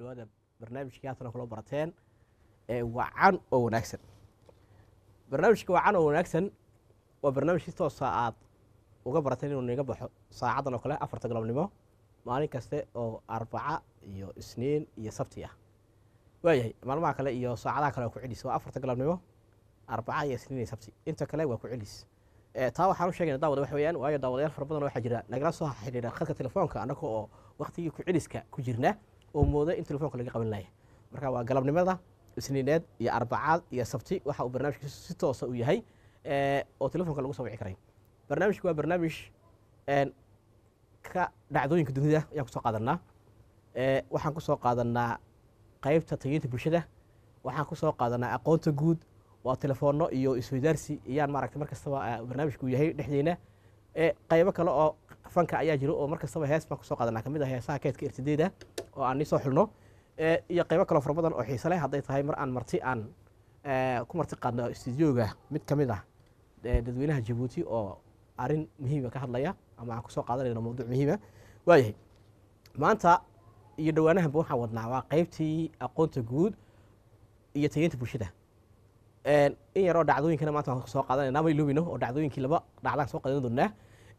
dhawaada barnaamijkii haatan kula barateen ee wacan oo wanaagsan barnaamijka wacan oo wanaagsan waa barnaamij si toosa aad uga barateen inuu niga baxo saacadan oo kale afarta galabnimo maalin kaste oo arbaca iyo isniin iyo sabti ah waayahay maalmaha kale iyo saacadaha kale waa ku celis waa afarta galabnimo arbaca iyo isniin iyo sabti inta kale waa ku celis taa waxaan u sheegayna daawada waxa weeyaan waayo daawadayaal fara badan waxaa jira nagala soo xidhiidha khadka telefoonka annaga oo waktigii ku celiska ku jirna oo mooda in telefoonka laga qaban laaya marka waa galabnimada isniineed iyo arbacaad iyo sabti waxa uu barnaamijka si toosa u yahay oo telefoonka lagu soo wici karay barnaamijku waa barnaamij ka dhacdooyinka dunida ayaan kusoo qaadanaa waxaan kusoo qaadanaa qaybta tageynta bulshada waxaan kusoo qaadanaa aqoonta guud waa telefoonno iyo isweydaarsi ayaan maaragtay mar kastaba barnaamijku yahay dhexdeena qaybo kale oo fanka ayaa jiro oo mar kastaba hees baan kusoo qaadanaa kamid ah heesaha keedka irtideeda oo aan nisoo xulno iyo qaybo kaleo fara badan oo xiise leh hadday tahay mar aan marti aan ku marti qaadno stuudioga mid ka mid ah dadweynaha jabuuti oo arrin muhiima ka hadlaya ama aan kusoo qaadanayno mawduuc muhiima waayahay maanta iyo dhowaanahanba waxaan wadnaa waa qaybtii aqoonta guud iyo tageynta bulshada in yaroo dhacdooyinkana maanta waan soo qaadanayna ma iloobino oo dhacdooyinkii laba dhacdaan soo qaadan doonaa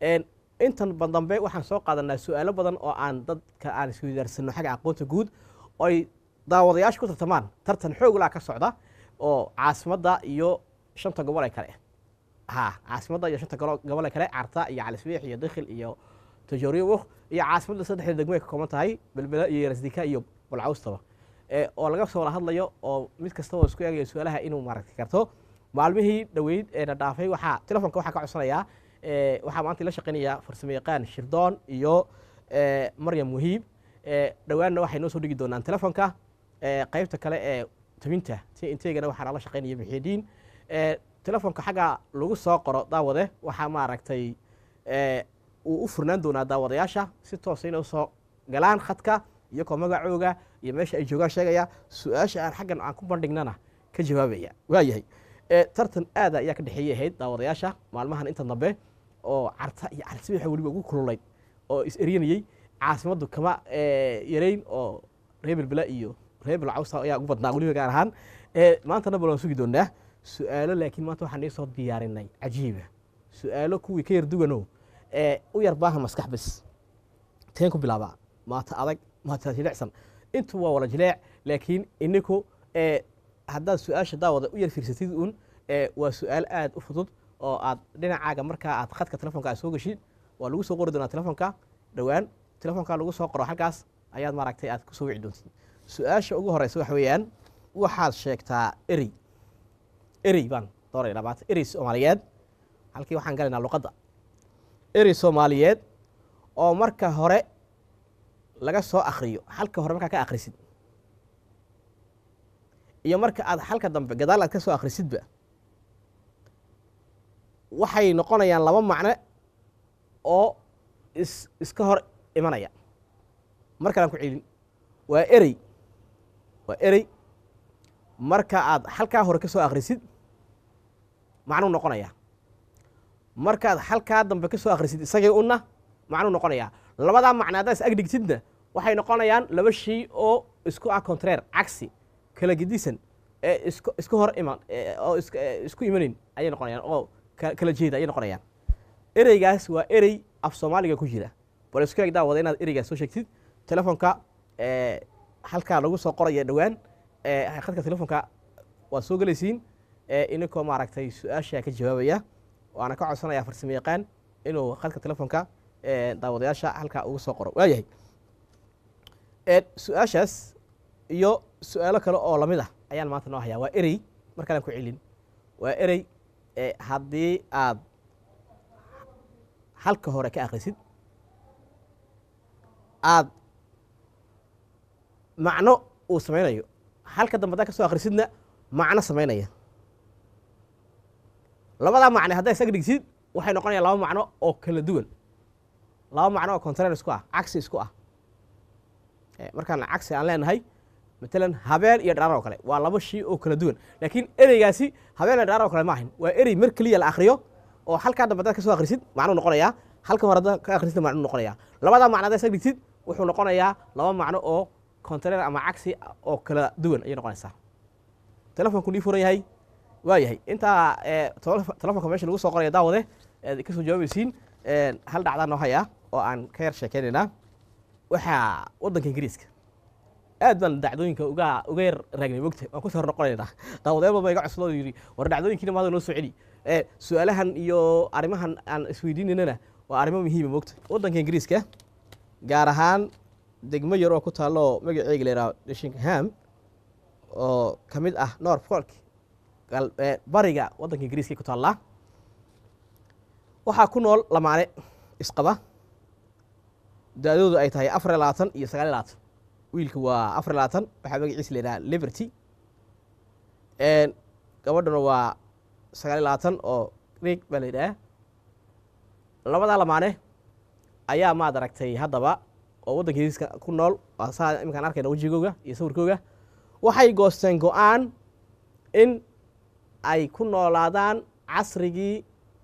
intan bandambe waxaan soo qaadanaa su-aalo badan oo aan dadka aan isweydaarsanno xagga aqoonta guud oo ay daawadayaasha ku tartamaan tartan xooglaa ka socda oo caasimadda iyo shanta gobol ee kale ha caasimadda iyo shanta gobol ee kale carta iyo calisbiix iyo dakhil iyo tajooriyo iyo caasimadda saddexda degmo ay ka kooban tahay belbela iyo rasdika iyo balcawstaba oo laga soo wada hadlayo oo mid kastaba isku eegayo su-aalaha inuu maaragti karto maalmihii dhoweyd ee na dhaafay waxaa telefonka waxaa ka codsanayaa waxaa maanta ila shaqaynaya farsamo yaqaan shirdoon iyo maryam muhiib dhowaanna waxay noo soo dhigi doonaan telefonka qaybta kale ee tabinta ti inteegana waxaa nala shaqaynaya muxiidiin telefonka xagga lagu soo qoro daawade waxaa maaragtay uu u furnaan doonaa daawadayaasha si toosa inay usoo galaan khadka iyagoo magacooga iyo meesha ay joogaan sheegaya su-aasha aan xaggan aan ku bandhignana ka jawaabaya waayahay tartan aada ayaa ka dhexeeyay ahayd daawadayaasha maalmahan inta dambe oo carta iyo calisbiixa weliba ugu kululayd oo is eryanayey caasimaddu kama yarayn oo reer belbela iyo reer belcawsa ayaa ugu badnaa weliba gaar ahaan maantana bal waan sugi doonaa su-aalo laakiin maanta waxaan iisoo diyaarinay cajiiba su-aalo kuwii ka yar dugano u yar baahan maskax bes teen ku bilaabaa maata adag maata jilecsan intu waa wala jileec laakiin ininku haddaad su-aasha daawada u yar fiirsatid un waa su-aal aad u fudud oo aad dhinacaaga markaa aad khadka telefonka aad soo geshid waa lagu soo qori doonaa telefonka dhowaan telefonka lagu soo qoro xaggaas ayaad maaragtay aad kusoo wici doontid su-aasha ugu horeysa waxa weeyaan waxaad sheegtaa erey erey baan doonayna maanta erey soomaaliyeed halkii waxaan galaynaa luqadda erey soomaaliyeed oo marka hore laga soo akriyo halka hore markaa ka akrisid iyo marka aad halka dambe gadaal aad ka soo akrisidba waxay noqonayaan laba macno oo is iska hor imanaya mar kalaan ku celin waa erey waa erey marka aad halkaa hore ka soo akrisid macnuu noqonaya markaad halkaa dambe ka soo akrisid isagii unna macnuu noqonaya labadaa macno haddaad is agdhigtidna waxay noqonayaan laba shay oo isku ah contraire cagsi kala gedisan ee is isku hor iman oo isku imanayn ayay noqonayaan oo kala jeeda ayay noqonayaan ereygaas waa erey af soomaaliga ku jira bal isku eeg daawada inaad ereygaas soo sheegtid telefonka halkaa lagu soo qoraya dhowaan khadka telefonka waad soo gelaysiin ininkoo maaragtay su-aasha ka jawaabaya waana ka codsanaya farsamo yaqaan inuu khadka telefonka daawadayaasha halkaa uga soo qoro waayahay su-aashaas iyo su-aalo kale oo lamid ah ayaan maanta noo hayaa waa erey mar kalaan ku celin waa erey haddii aad halka hore ka akrisid aad macno uu samaynayo halka dambe haddaad ka soo akrisidna macno samaynaya labadaa macne haddaa isaga dhigsid waxay noqonayaan laba macno oo kala duwan laba macno oo contraire isku ah cagsi isku ah markaan cagsi aan leenahay matalan habeen iyo dharaar oo kale waa laba shay oo kala duwan laakiin ereygaasi habeen iyo dharaar oo kale ma ahin waa erey mar keliya la akriyo oo halkaa dambe haddaad ka soo akrisid macnuu noqonayaa halka hore haddaad ka akrisid macnuu noqonayaa labadaa macno haddaad isaga dhigsid wuxuu noqonayaa laba macno oo contraire ama cagsi oo kala duwan ayay noqonaysaa telefonku nii furan yahay waa yahay intaa ee, tele- telefonka meesha lagu soo qoraya daawade eed kasoo jawaabaysiin een, hal dhacdaa noo haya oo aan ka yar sheekeynaynaa waxaa waddanka ingiriiska aad baan dhacdooyinka uga uga yar raagnay mogta waan kusoo hor noqonaynaa daawadeed badan baa iga cuslo yidhi war dhacdooyinkiina maada noo soo celi ee su-aalahan iyo arrimahan aan isweydiinaynana waa arrimo muhiima mogta waddanka ingiriiska gaar ahaan degmo yar oo ku taallo magaceega la yidhaha dishingham oo ka mid ah north folk gal- ee, bariga waddanka ingiriiska ku taallaa waxaa ku nool lamaane isqaba da-doodu ay tahay afar iyo labaatan iyo sagaal iyo labaatan wiilka waa afar iyo labaatan waxaa magaciisa la yidhaha liberty Een, gabadhuna waa sagaal iyo labaatan oo rig baa la yidhaha labadaa lamaane ayaa maad aragtay haddaba oo waddanka ingiriiska ku nool waa saa iminkaan arkayna wejigooga iyo sawirkooga waxay goosteen go-aan in ay ku noolaadaan casrigii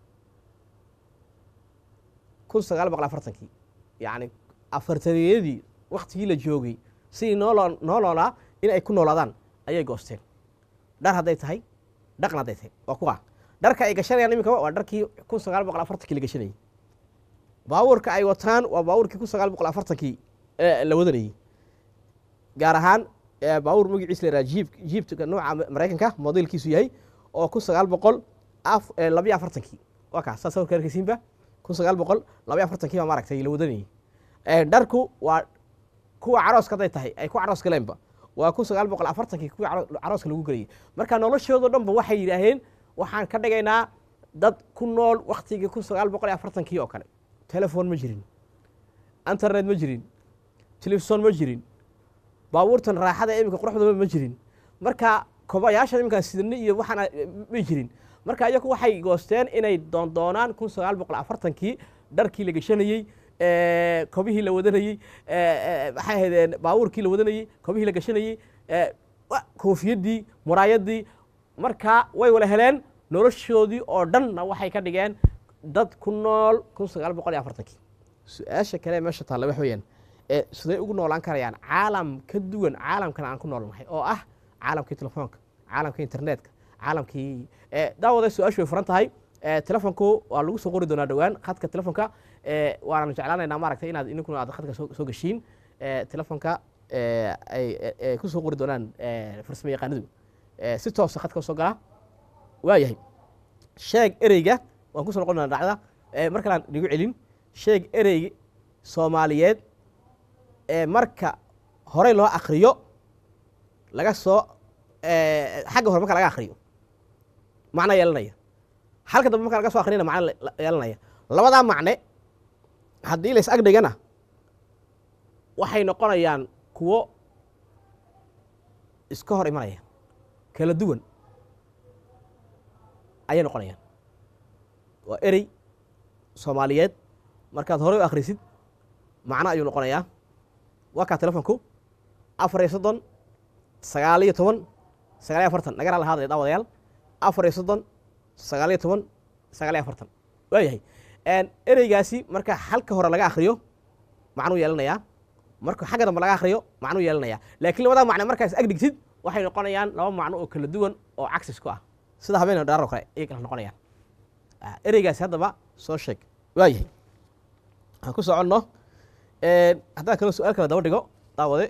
kun sagaal boqol afartankii yacni afartaniyadii waktigii la joogay sidii nooloo nooloolaa in ay ku noolaadaan ayay goosteen dhar hadday tahay dhaqan hadday tahay waa kuwa dharka ay gashanayaan iminka waa dharkii kun sagaal boqol afartankii la gashanayay baabuurka ay wataan waa baabuurkii kun sagaal boqol afartankii ee la wadanayey gaar ahaan ee baabuur magaciisa la yidhaha jiib jiibka nooca maraykanka modelkiisu yahay oo kun sagaal boqol af ee labiyo afartankii waa kaas saa sawirka arkaysiinba kun sagaal boqol labiyo afartankii baa maaragtay la wadanayey Ee, dharku waa kuwa carooska hadday tahay ay ku caroos galeenba waa kun sagaal boqol afartankii kuwii caro- carooska lagu gelayay marka noloshoodo dhanba waxay yidhaaheen waxaan ka dhigaynaa dad ku nool waktigii kun sagaal boqol iyo afartankii oo kale telefon ma jirin internet ma jirin telefison ma jirin baabuurtan raaxada ee iminka quruxdaba ma jirin marka kobayaashan iminkaan sidani iyo waxaan ma jirin marka iyagu waxay goosteen inay doondoonaan kun sagaal boqol afartankii dharkii la gashanayey ee, kobihii la wadanayey ee, ee, maxay ahaydeen baabuurkii la wadanayey kobihii la gashanayey ee, wa- koofiyadii muraayadii marka way wala heleen noloshoodii oo dhanna waxay ka dhigeen dad ku nool kun sagaal boqol iyo afartankii su-aasha kale ee meesha taalla wax weeyaan ee siday ugu noolaan karayaan caalam ka duwan caalamkan aan ku noolnahay oo ah caalamkii telefoonka caalamkii internetka caalamkii ee daawada su-aashu way furan tahay ee telefonku waa lagu soo qori doonaa dhowaan khadka telefonka ee waananu jeclaanaynaa maaragtay inaad ininkuna aad khadka soo soo geshiin ee telefonka ee ay ee ku soo qori doonaan ee farsamo yaqaanadu ee si toosa khadka usoo gala waa yahay sheeg ereyga waan kusoo noqon doonaa dhacda ee mar kalaan nigu celin sheeg erey soomaaliyeed ee marka horey loo akriyo laga soo ee, xagga hore marka laga akriyo macno yeelanaya halka dambe marka laga soo akhriyana macno le- yeelanaya labadaa macne haddii la is ag dhigana waxay noqonayaan kuwo iska hor imanaya kala duwan ayay noqonayaan waa erey soomaaliyeed markaad horey u akhrisid macno ayuu noqonayaa waa kaa telefonku afar iyo soddon sagaal iyo toban sagaal iyo afartan nagara lahaadaya daawadayaal afar iyo soddon sagaal iyo toban sagaal iyo afartan waa yahay ereygaasi marka halka hore laga akhriyo macnuu yeelanayaa marka xagga dambe laga akhriyo macnuu yeelanayaa laakiin labadaa macne markaas ag dhigtid waxay noqonayaan laba macno oo kala duwan oo cagsis ku ah sida habeen dhaar oo kale ayay kala noqonayaan Ah, ereygaasi haddaba soo sheeg waa yahay aan ku soconno haddaan kaloo su-aal kale daba dhigo daawade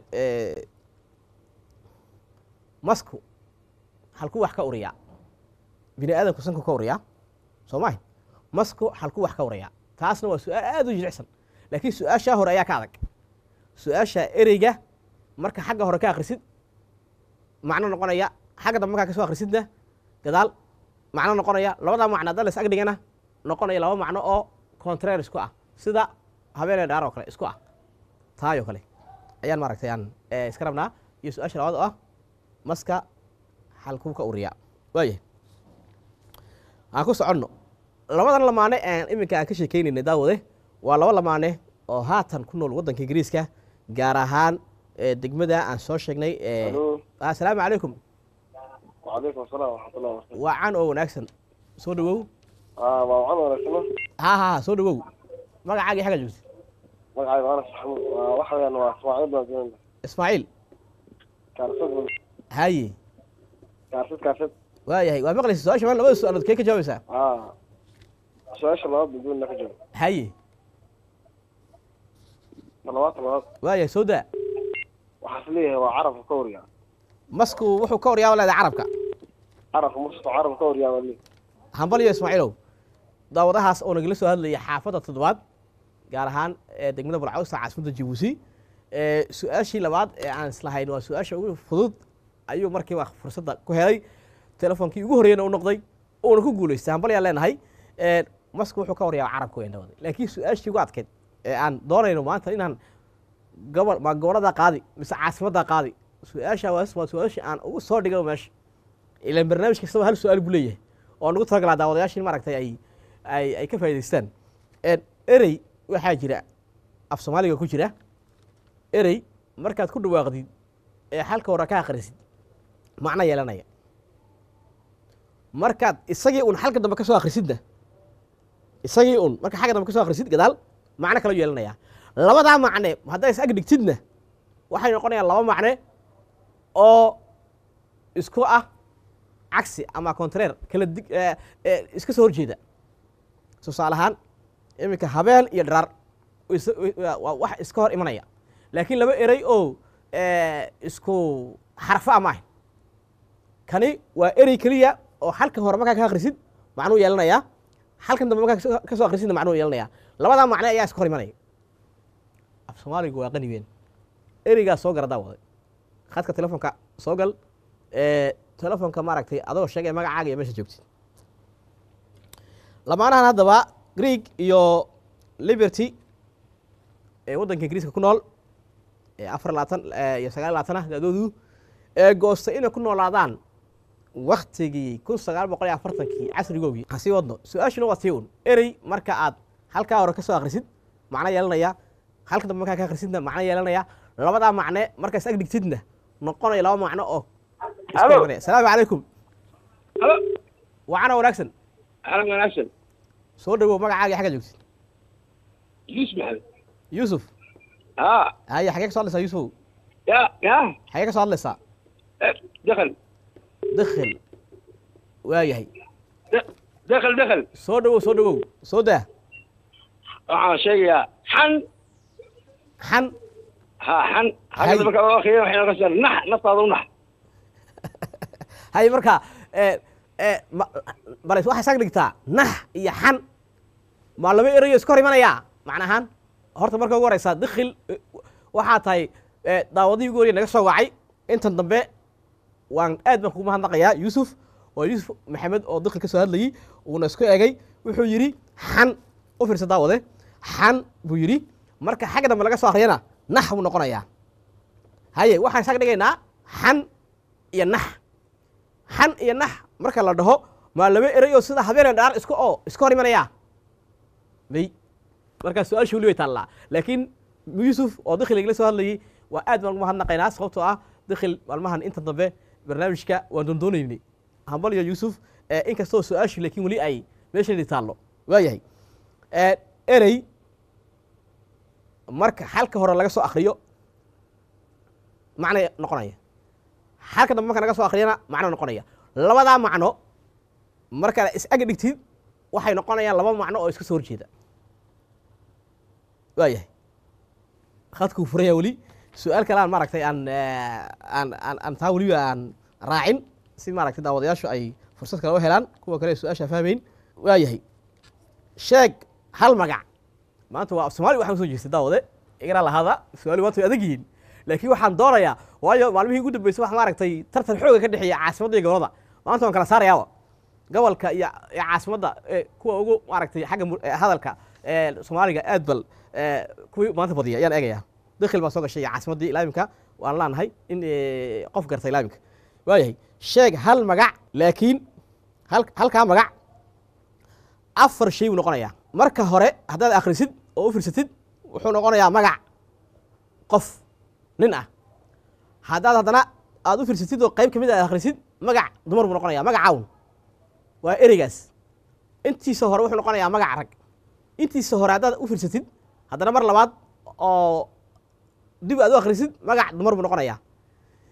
masku halkuu wax ka uriyaa bini aadamku sanku ka uriyaa soo maahi masku halkuu wax ka uriyaa taasna waa su-aal aad u jilicsan laakiin su-aashaa hore ayaa ka adag su-aasha ereyga marka xagga hore ka akhrisid macno noqonaya xagga dambe markaa ka soo akhrisidna gadaal macno noqonaya labadaa macno hadda las ag dhigana noqonaya laba macno oo contraire isku ah sida habeenee dhaar oo kale isku ah taayoo kale ayaan maaragtay aan eh, iska rabnaa iyo su-aasha labaad oo ah maska halkuu ka uriyaa waayahay aan ku soconno labadan lamaane aan iminka aan ka sheekeynaynay daawade waa laba lamaane oo haatan ku nool waddanka ingiriiska gaar ahaan eh, degmada aan soo sheegnay eh, Alo. assalaamu calaykum وعليكم السلام ورحمة الله وبركاته. waa can oo wanaagsan soo dhawow آه ما وعد ولا شنو؟ ha ha ha soo dhawow magacaagii xagga joogta magacayga Anas Maxamuud waa waxa weeyaan waa Ismaaciil baan joognaa. ismaaciil kaarsad haye kaarsad kaarsad waayahay waa maqlaysa su-aasha maan labada su-aalood kee ka jawaabaysaa aa su-aasha labaad baduna ka jiro haye talabaad talabaad waayahay soo daa waxaas leeyahay waa carabka ka waryaa masku wuxuu ka waryaaba leedahay carabka carabka musto carabka ka waryaa baa leeyahay hambaliyo ismaaciilow daawadahaas oo nagala soo hadlaya xaafadda toddobaad gaar ahaan ee degmada bulcawsa caasimadda jabuuti ee su-aashii labaad ee aan islahayn waa su-aasha ugu fudud ayuu markiiba fursadda ku helay telefoonkii ugu horreeyana u noqday uuna ku guulaystay hambalyaan leenahay ee masku wuxuu ka waryaaba carabka weyn dhawaday laakiin su-aashii ugu adkeyd ee aan doonayno maanta inaan gobol ma gobollada qaadi mise caasimadda qaadi su-aasha waa waa su-aashii aan ugu soo dhigay meesha ilan barnaamij kastaba hal su-aal buu leeyahay oo nagu talagalaa daawadayaasha in maaragtay ay ay ay ka faa'idaystaan Een, erey waxaa jira af soomaaliga ku jira erey markaad ku dhawaaqdid ee xalka hore ka akhrisid macno yeelanaya markaad isagii un xalka dambe ka soo akhrisidna isagii un marka xagga dambe ka soo akhrisid gadaal macno kala yeelanaya labadaa macne hadday is ag dhigtidna waxay noqonayaan laba macne oo isku ah cagsi ama contraire kala dig eh, eh, iska soo horjeeda tusaale ahaan iminka habeen iyo dharaar way is- way- waa waa wax iska hor imanaya laakiin laba erey oo eh, isku xarfo a maaha kani waa erey keliya oo halka hore markaa ka akhrisid macnuu yeelanaya halkan dambe markaa kasoo- ka soo akhrisidna macnuu yeelanaya labadaa macne ayaa iska hor imanaya af soomaaligu waa qani weyn ereygaa soo gara daawaday khadka telefoonka soo gal ee telefoonka maaragtay adoo sheegay magacaaga iyo meesha joogtid lamaanahan haddaba greeg iyo liberty ee waddanka ingiriiska ku nool ee afar labaatan iyo sagaal labaatan ah da-doodu ee goostay inay ku noolaadaan waktigii kun sagaal boqol iyo afartankii casrigoogii ha sii wadno su-aashuna waa tii un erey marka aad halkaa hore ka soo akhrisid macno yeelanaya halka dambe markaa ka akhrisidna macno yeelanaya labadaa macne markaa is ag dhigtidna noqonaya laba macno oo iska Alo. imanaya asalaamu calaykum halo wacana wanaagsan alan wanaagsan soo dhawow magacaaga iyo xagga joogtid yusuf maxamed yuusuf haa haye xagee ka soo hadlaysaa yuusufow ya ya xagee ka soo hadlaysaa eh, dakal dakhil waayahay Da- dakal dakal soo dhawow soo dhawow soo daa waxaan sheegayaa xan xan ha xan Hay. hadda marka loo akriyo waxay noqonaysaa nax naftaada u nax haye marka ee ee ma- bales waxaa isaga dhigtaa nax iyo xan maa laba erayo iska hor imanaya macnahaan horta marka ugu horeysaa dakhil eh, waxaa tahay eh, daawadihii ugu horeye naga soo wacay intan dambe waan aad baan kugu mahadnaqayaa yuusuf waa yuusuf maxamed oo dakhil ka soo hadlayey uuna isku egay wuxuu yidhi xan u fiirsa daawade xan buu yidhi marka xagga dambe laga soo akhriyana nax buu noqonayaa haye waxaan isaga dhigaynaa xan iyo nax xan iyo nax marka la dhaho maa laba erey oo sida habeen dhaar iska oo iska hor imanaya may markaa su-aasha weli way taallaa laakiin yuusuf oo dakhil igala soo hadlayey waa aad baan ugu mahadnaqaynaa sababtoo ah dakhil maalmahan inta dambe barnaamijka waan doondoonaynay hambal iyo yuusuf eh, inkastoo su-aashii laakiin weli ay meesheedii taallo waayahay Eh, erey marka xalka hore laga soo akriyo macna noqonaya xalka dambe marka laga soo akhriyana macno noqonaya labadaa macno markaad is ag dhigtid waxay noqonayaan laba macno oo iska soo horjeeda waayahay khadkuu furaya weli su-aal kale aan maaragtay aan eh, aan aan aan taa weliba aan raacin si maaragtay daawadayaashu ay fursad kale u helaan kuwa kale ee su-aasha fahmayn waayahay sheeg hal magac maanta waa af soomaali waxaan usoo jeestay daawade igana lahada su-aali maanta way adag yihiin laakiin waxaan doonayaa waayo maalmihii ugu dambeysay wax maaragtay tartan xooga ka dhexeeya caasimadda iyo gobolada maanta waan kala saarayaaba gobolka iyo iyo caasimadda ee kuwa ugu maaragtay xagga mu- ee hadalka ee soomaaliga aad bal ee, kuwii maanta badiya ayaan eegaya dakhil baa soo gashay iyo caasimaddii ilaaminka waan leenahay in ee, qof garta ilaaminka waayahay sheeg hal magac laakiin hal halkaa magac afar shay buu noqonayaa marka hore haddaad akhrisid oo u fiirsatid wuxuu noqonayaa magac qof nin ah haddaad haddana aad u fiirsatid oo qayb ka mid a aad akhrisid magac dumar buu noqonayaa magac cawn waa ereygaas intiisa hore wuxuu noqonayaa magac rag intiisa hore haddaad u fiirsatid haddana mar labaad oo dib aad u akhrisid magac dumar buu noqonayaa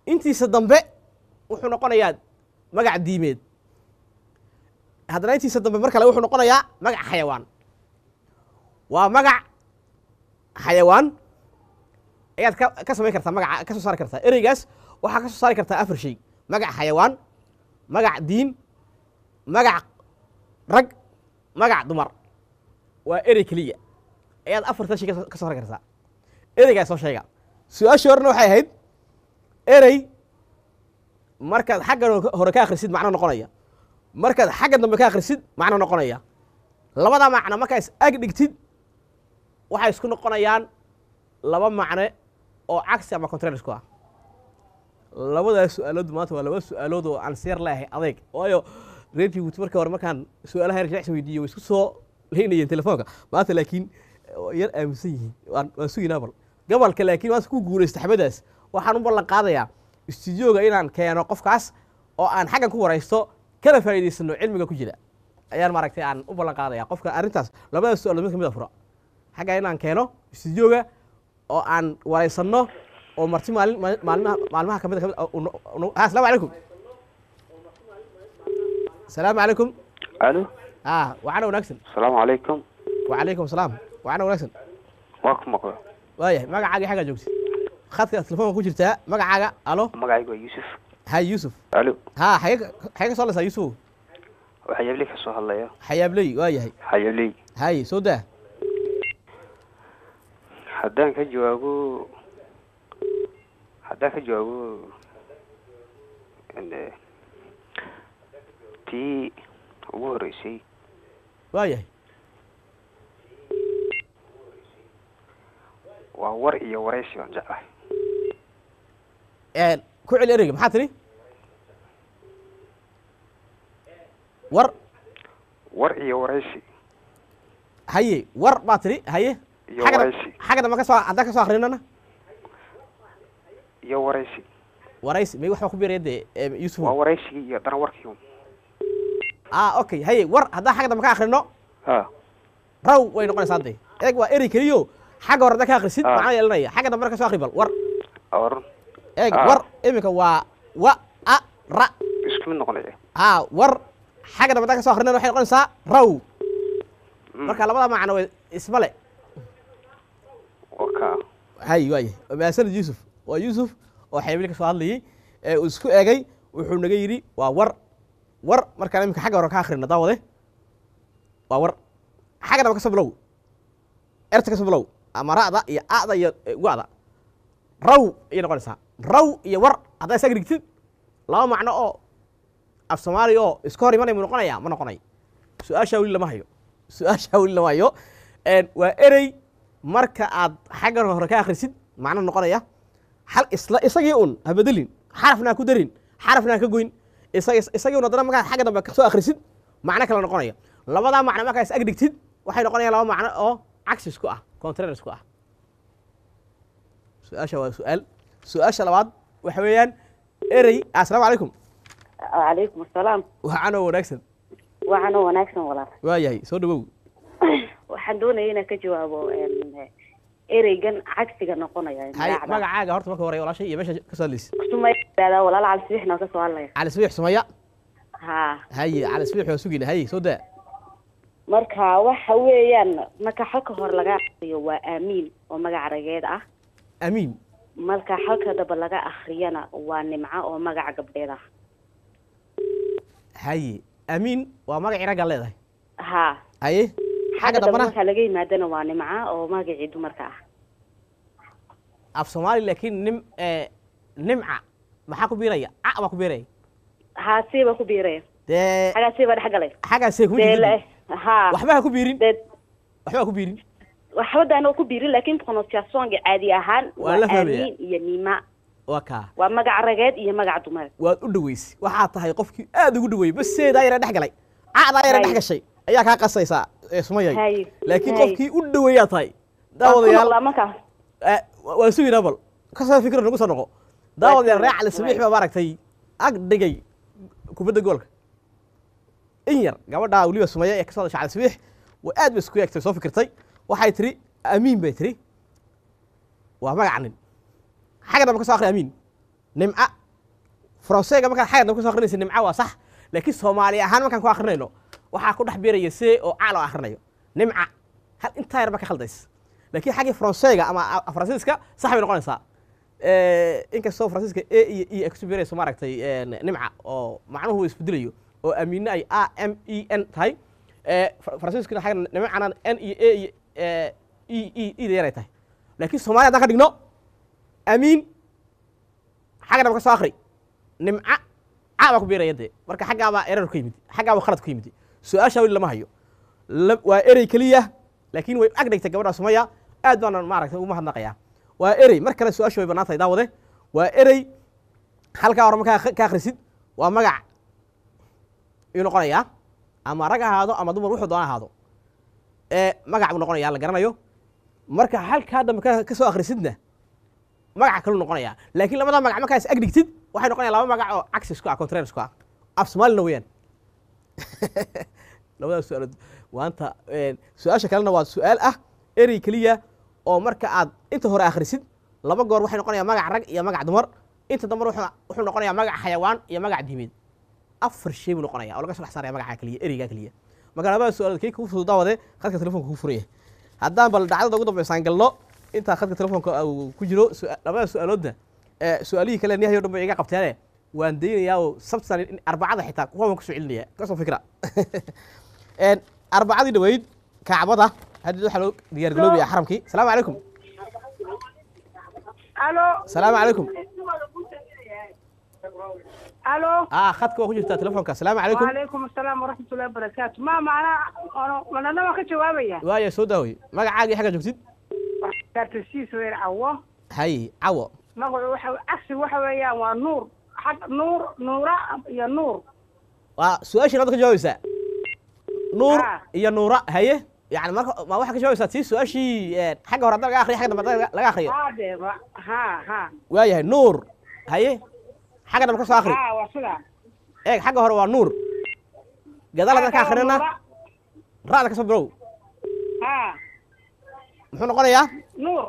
intiisa dambe wuxuu noqonayaa magac diimeed haddana intiisa dambe mar kale wuxuu noqonayaa magac xayawaan waa magac xayawaan ayaad ka ka samayn kartaa magaca ka soo saari kartaa ereygaas waxaa ka soo saari kartaa afar shay magac xayawaan magac diin magac rag magac dumar waa erey keliya ayaad afartan shay ka soo saari kartaa ereygaas soo sheega su-aashii horena waxay ahayd erey markaad xaggan hore ka akhrisid macno noqonaya markaad xagga dambe ka akhrisid macno noqonaya labada macno markaa is ag dhigtid waxay isku noqonayaan laba macne oo cagsi ama contraris ku ah labadaas su-aalood maanta waa laba su-aalood oo aan seer leeyahay adeeg waayo reer jibuuti marka hore markaan su-aalaha yar jecsi weydiiyo way isku soo leynayeen telefoonka maanta laakiin yar aaminsan yihiin waan waan suginaa bal gobolka laakiin maanta ku guulaysta xabadaas waxaan u ballan qaadayaa istudiyooga inaan keeno qofkaas oo aan xaggan ku waraysto kana faa'iidaysano cilmiga ku jira ayaan maaragtay aan u ballan qaadaya qofka arrintaas labadaas su-aalood mid ka mid a fura xagga inaan keeno istudiyooga oo aan waraysanno oo marti maalin maalmaha maalmaha kamid kamid ha asalaamu calaykum asalaamu calaykum alo ah waxaana wanaagsan asalaamu calaykum wacalaykum asalaam waxaana wanaagsan waa ku maqla waayahay magacaaga xaggaa joogtid khadka telefoonka ku jirtaa magacaaga alo magacaygu waa yuusuf hay yuusuf alo ha xagee xagee ka soo leysaa yuusuf waxaa yabley ka soo hadlaya xayaabley waayahay xayabley hay soo daa haddaan ka jawaabo haddaan ka jawaabo n- tii ugu horeysay waayahay waa war iyo waraysi baan jeclahay ku celi ereyga maxaa tidhi war war iyo waraysi haye war baa tidhi haye iyo xagga waraysi xagga dambe ka soo haddaan ka soo akrinana iyo waraysi waraysi may waxbaa ku biiraya dee em, yuusuf waa waraysigii iyo dana warkii ah okay haye war haddaan xagga dambe ka akrino ha raw way noqonaysaa dee eeg waa erey keliyo xagga hore haddaan ka akrisid Ah. macna yeelanaya xagga dambe ka soo akri bal war or eeg Ah. war iminka waa wa a ra isku mid noqonaya ha war xagga dambe haddaan ka soo akrinana waxay noqonaysaa raw Mm, marka labada macno way isma le waa kaa hay waayahay waa mahadsanid yuusuf waa yuusuf oo xaybili ka soo hadlayey ee uu isku eegay wuxuu naga yidhi waa war war markaan iminka xagga hore ka akhrina daawade waa war xagga dambe ka soo bilow erta ka soo bilow ama ra'da iyo a'da iyo eh, wa'da raw ayay noqonaysaa raw iyo war haddaa isaga dhigtid laba macno oo af soomaali oo iska hor imanaya mu noqonaya ma noqonayo su-aashaa weli lama hayo su-aashaa weli lama hayo Een, waa erey marka aad xaggan hore ka akhrisid macno noqonaya hal isla isagii un ha bedelin xarafna ha ku darin xarafna ha ka goyn isa- isagii un haddana markaad xagga dambe ka soo akhrisid macno kale noqonaya labadaa macno markaa is ag dhigtid waxay noqonayaan laba macno oo cagsis ku ah contraris ku ah su-aasha waa su-aal su-aasha labaad waxa weeyaan erey assalaamu calaykum calaykum asalaam waxaanoo wanaagsan waxaanoo wanaagsan walaal waayahay soo dhawow waxaan doonaya inaan ka jawaabo em, ereygan cagsiga noqonaya hay magacda. magacaaga horta marka hore walaashay iyo meesha ka soo hadlaysid Sumaya yidhahdaa, walaal cali sibixna ka soo hadlaya cali sabiix sumaya ha haye cali sabiix waa sugayna haye soo daa marka waxa weeyaan marka xalka hore laga akriyo waa aamiin oo magac rageed ah amiin marka xalka daba laga akriyana waa nimco oo magac gabdheed ah haye amiin waa magacii raggaa leedahay ha haye xagga xagga damba dambana marka laga yimaadana waa nimco oo magacii dumarka ah af soomaali laakiin nim eh, nimca maxaa ku biiraya ca baa ku biiraya ha siiba ku biiraya dee xagaa siiba dhex galay xaggaasee kuma dee jirto le ha waxba ha ku biirin dee waxba ha ku biirin waxba daana ku biirin laakiin pronunciationka caadi ahaan Waa waa la fahmaya. aamiin iyo nima waa kaa waa magac rageed iyo magac dumar waad u dhaweysay waxaa tahay qofkii aad ugu dhaweeyey baseedaa yara dhex galay caadaa yara dhex Hay. gashay ayaa kaa qasaysaa ee sumayay Hay. laakiin Hay. qofkii u dhaweeyaa tahay Waan ku daawadayaal noqdaa markaas Eh, wa- waan sugaynaa bal ka soo fikir nagu soo noqo daawadayaal reer cali sabiix baa maaragtay ag dhigay kubadda goolka in yar gabadhaa weliba sumaya ee ka soo hadashay cali sabiix waa aad bay isku eegtay soo fikirtay waxay tiri amiin bay tiri waa magaca nin xagga dambe ka soo akhri amiin nimca faranseega markaan xagga ku soo akrinaysa nimca waa sax laakiin soomaali ahaan markaan ku akrinayno waxaa ku dhex beeraya see oo ca loo akrinayo nimca hal intaa yar ba ka khaldays laakiin xaggii faranseega ama a- faransiiska sax bay noqonaysaa inkastoo faransiiska a iyo e ay kusoo beerayso maaragtay nimca oo macnuhu isbedelayo oo amiine ay a m e n tahay Eh, Fra- faransiiskuna xagga nimcana n iyo a iyo eh, e e e da yaray tahay laakiin soomaaliya haddaan ka dhigno amiin xagga dhaba ka soo akri nimca ca baa ku beeraya dee marka xaggaabaa erar ka yimid xaggaabaa khalad ku yimid su-aasha weli lama hayo La- waa erey keliya laakiin way ag dhigtay gabadha sumaya aad baanan maaragtay ugu mahadnaqayaa waa erey mar kale su-aasha way bannaan tahay daawade waa erey halkaa hore markaa ka akhrisid waa magac ayuu noqonayaa ama rag ha ahaado ama dumar wuxuu doona ahaado ee magac buu noqonayaa la garanayo marka halkaa dambe ka ka soo akhrisidna magaca kaluu noqonayaa laakiin labada magac markaa is ag dhigtid waxay noqonayaan laba magac oo cagsi isku ah contraire isku ah af soomaalina weeyaan labadaas su-aalood waanta su-aasha kalena waa su-aal ah erey keliya oo marka aad inta hore akhrisid laba goor waxay noqonayaa magac rag iyo magac dumar inta dambe wuxuu wuxuu noqonayaa magac xayawaan iyo magac diimeed afar shay buu noqonaya oo laga soo dhex saaraya magaca keliya ereygaa keliya marka labada su-aalood kii kugu fudud daawade khadka telefonka kugu furaya haddaan bal dhacdada ugu dambeysaan galno intaa khadka telefonka uu ku jiro su- labada su-aaloodna ee su-aalihii kale niyahayo dhan ba iga qabteene waan daynayaa oo sabtan in arbacada xitaa kuwa waan kusoo celinaya kasoo fikra Een, arbacadii dhaweyd kacbada hadda waxaa loo diyaargaroobaya xaramkii salaamu calaykum الو salaamu calaykum الو ah khadka waa ku jirtaa telefonka salaamu calaykum وعليكم السلام ورحمه الله وبركاته ما معنا انا انا ما كجوابيا waaya soo daaway magacaagii xagga joogtid كارتسيس وير عوا hay cawo magacu waxa cagsi waxa weeyaan waa nuur xag nuur nuura iyo nuur waa su-aashii hadda ka jawaabaysaa nuur Ah. iyo nuura haye yani marka ma waxaa ka jawaabaysaa tii su-aashii een, xagga hore hadda laga akriyo xagga dambe hadda laga akriyo hade ha ha waayahay nuur haye xagga dambe ka soo akri ha waa sida eeg xagga hore waa nuur gadaal hadda ka akrinana ra'da ka soo bilow ha muxuu noqonayaa nuur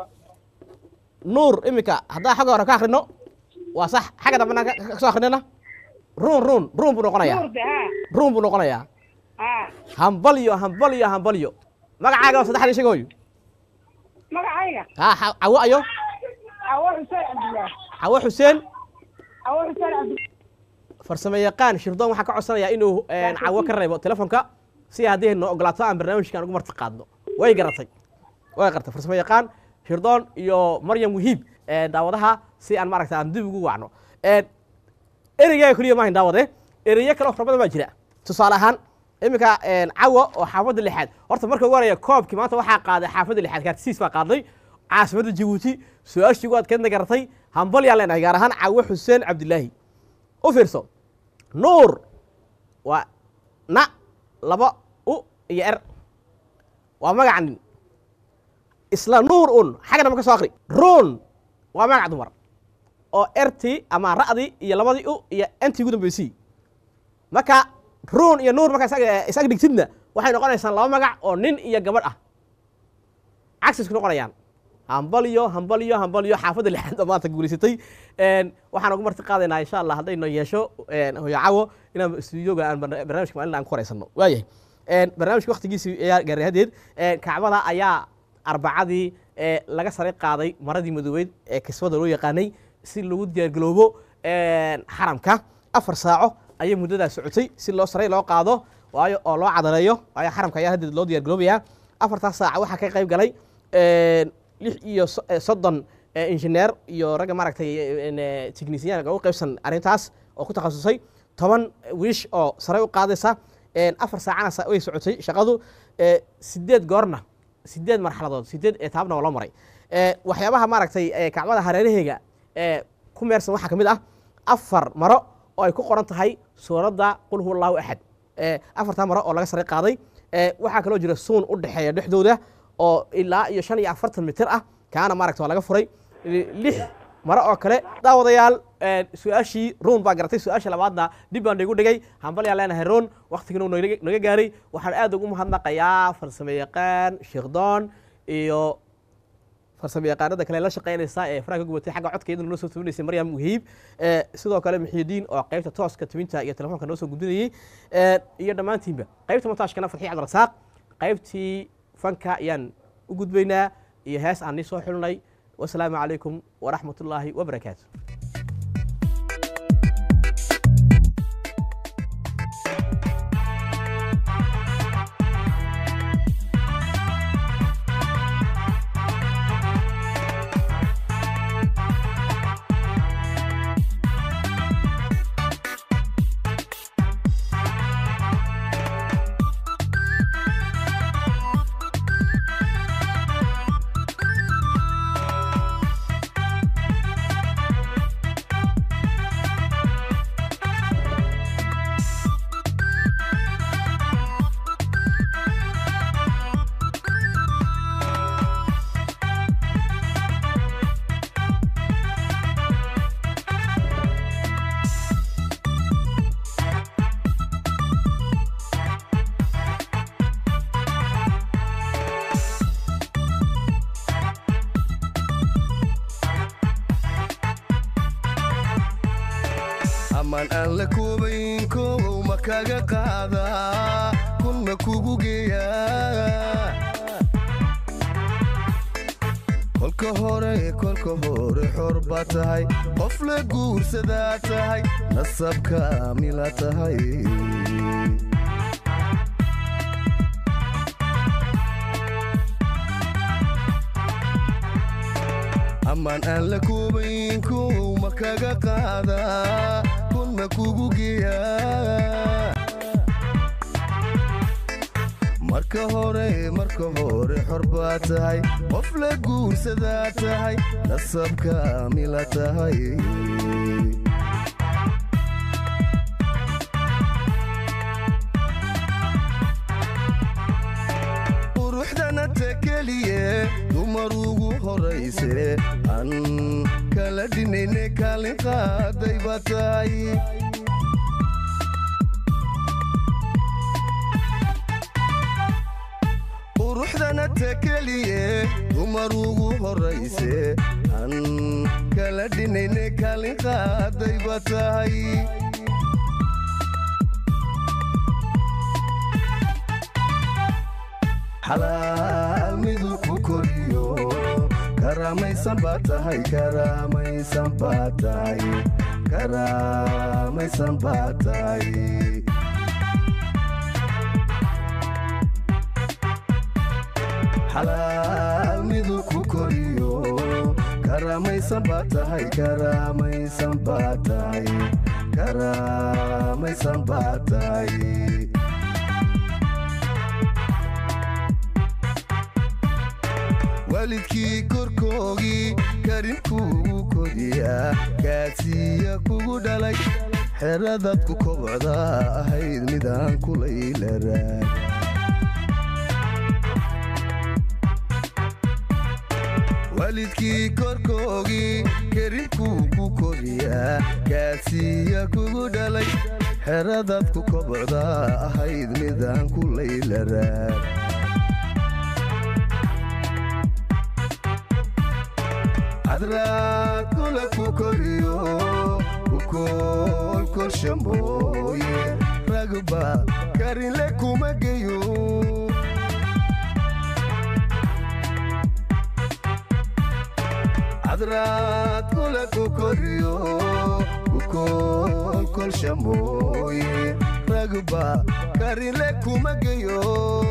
nuur iminka haddaan xagga hore ka akrino waa sax xagga dambena ka ka soo akrinana ruun ruun ruun buu noqonayaa nuur de ha ruun buu noqonayaa ha hambalyo hambalyo hambalyo magacaaga waa saddexdii sheegooyo magacayga ha xa- cawo ayo awo xuseen cabdillaah cawo xuseen awo xuseen cabdillaah farsamo yaqaan shirdoon waxaa ka codsanayaa inuu een, cawo ka reebo telefonka si haddii noo ogolaato aan barnaamijkan ugu marti qaadno way garatay way gartay farsamo yaqaan shirdoon iyo maryam wahiib een, daawadaha si aan maaragta aan dib ugu wacno Een, ereygaa keliya maahayn daawade ereyo kale oo fara badan baa jira tusaale ahaan iminka een, cawo oo xaafadda lixaad horta marka ugu horaya koobkii maanta waxaa qaaday xaafadda lixaad kaartisiis baa qaaday caasimadda jabuuti su-aashii ugu adkeedna garatay hambalyaan leenahay gaar ahaan cawo xuseen cabdilaahi u fiirso nuur waa na laba u iyo er waa magaca nin isla nuur un xagga dambe ka soo akri ruun waa magac dumar oo ertii ama ra'dii iyo labadii u iyo entii ugu dambeysii marka ruun iyo nuur markaa isaga- isaga dhigtidna waxay noqonaysaan laba magac oo nin iyo gabadh ah cagsi isku noqonayaan hambalyo hambalyo hambalyo xaafadda lixaad oo maanta guulaysatay Een, waxaan ugu marti qaadaynaa insha allah haddayno yeesho een, hooyo cawo inaan stuudioga aan barna- barnaamijka maalin aan ku horeysano waayahay Een, barnaamijka waktigiisii ayaa gaaray hadeed Een, kacbada ayaa arbacadii ee, laga sare qaaday maradii madoobeyd ee kisbada loo yaqaanay si lagu diyaargaloobo een, xaramka afar saaco ayay muddadaas socotay si loo saray loo qaado waayo oo loo cadareeyo waayo xaramka ayaa hadeed loo diyaargaloobayaa afartaas saaca waxaa ka qayb galay een, lix iyo so- eh, soddon eh, injineer iyo ragga maaragtay technician ugu qaybsan arrintaas oo ku takhasusay toban wiish oo sare u qaadaysa een, afar saacana sa- way socotay shaqadu eh, sideed goorna sideed marxaladood sideed etaabna waa loo maray Eh, waxyaabaha maaragtay eh, kacbada hareeraheega ee ku meersan waxaa ka mid ah afar maro oo ay ku qoran tahay suuradda qul huwa allahu axad Eh, afartaa maro oo laga sare qaaday Eh, waxaa kaloo jira suun u dhexeeya dhexdooda oo ilaa iyo shan iyo afartan mitir ah kaana maaragta waa laga furay Li- lix maro oo kale daawadayaal eh, su-aashii ruun baa garatay su-aasha labaadna dib baan igu dhigay hambalyaa leenahay ruun waktigina uu naga naga gaaray waxaan aad ugu mahadnaqayaa farsamo yaqaan sheekdoon iyo farsamo yaqaanada kale la shaqeynaysa ee faraha ka gubatay xagga codka iyadana noo soo tubinaysay maryam muhiib ee sidoo kale muxiidiin oo qaybta tooska tubinta iyo telefoonka noo soo gudbinayey ee iyo dhammaantiinba qaybta montaashkana fadxiya cabdirasaaq qaybtii fanka ayaan u gudbaynaa iyo hees aan nii soo xulnay wasalaamu calaykum waraxmatullaahi wabarakaatu amaan aan la koobayn koobow ma kaga qaadaa kun ma kugu geeyaa kolka hore kolka hore xor baa tahay qof la guursadaa tahay nasabka mila tahay amaan aan la koobayn koow ma kaga qaadaa kun ma kugu geeyaa marka hore marka hore xor baa tahay qof la guursadaa tahay nasabka mila tahay quruxdana tekeliye dumar ugu horayse aan kala dhinayne kaalin qaaday baa tahay quruxdana tekeliye dumar ugu horayse aan kala dhinayne kaalin qaaday baa tahay xalaal midu ku koriyo karaamaysan baa tahay karaamaysan baa tahay karaamaysan baa tahay xalaal midu ku koriyo karaamaysan baa tahay karaamaysan baa tahay karaamaysan baa tahay waalidkii korkoogii karinkuugu kodiyaa gaadsiiya kugu dhalay xeradaad ku kobocda ahayd midaan kulaylaraan waalidkii korkoogii karinkuugu kodiyaa gaadsiiya kugu dhalay xeradaad ku kobocda ahayd midaan kulaylaraan cadraad kula ku koriyo kukoolkolsha mooye ragba karinle kuma geyo cadraad kula ku koriyo kukoolkolsha mooye ragba karinle kuma geyo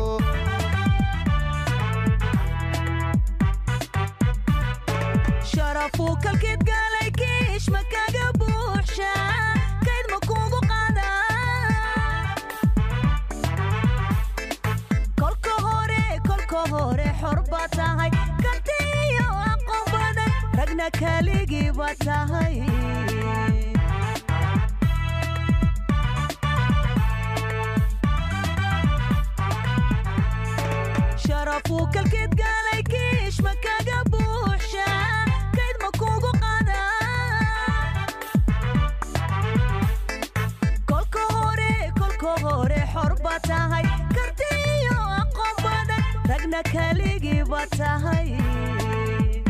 sharafuu kalkeed gaalay kiish ma kaga buuxsha kayd ma kugu qaada kolka hore kolka hore xor baa tahay kartiyo aqoon badan ragna kaligii baa tahay sharafuu kalkeed gaalay kiish ma kaga buuxsha kayd ma kugu qaada kolka hore kolka hore xor baa tahay kartiyo aqoon badan ragna kaligii baa tahay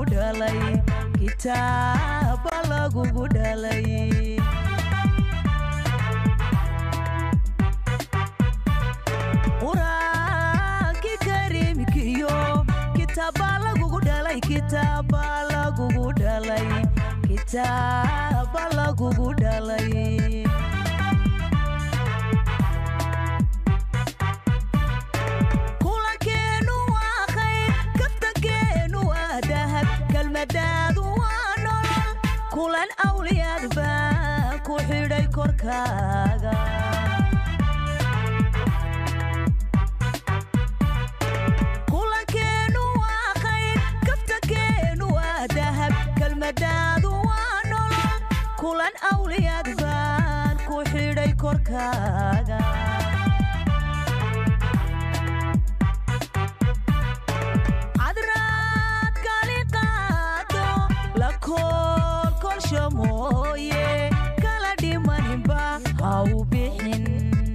dhalay kitaaba lagugu dhalay quraankii kariimkiyo kitaaba lagugu dhalay kitaaba lagugu dhalay kitaaba lagugu dhalay kulankeenu waa khayr kaftankeenu waa dahab kelmadaadu waa nolol kulan awliyaad baa ku xidhay korkaaga kulankeenu waa khayr kaftankeenu waa dahab kelmadaadu waa nolol kulan awliyaad baan ku xidhay korkaaga cadraad kali qaado la koolkolsho mooye kala dhimaninba ha u bixin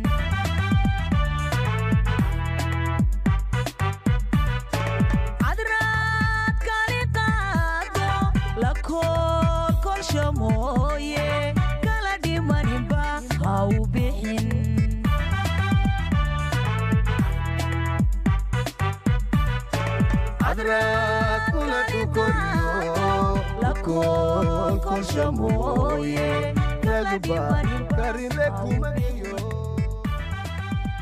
cadraad kali qaado la koolkolsho mooye kala dhimaninba ha u bixin cadraad kula dhukoriyo la koolkolsha mooye kaguba karine kuma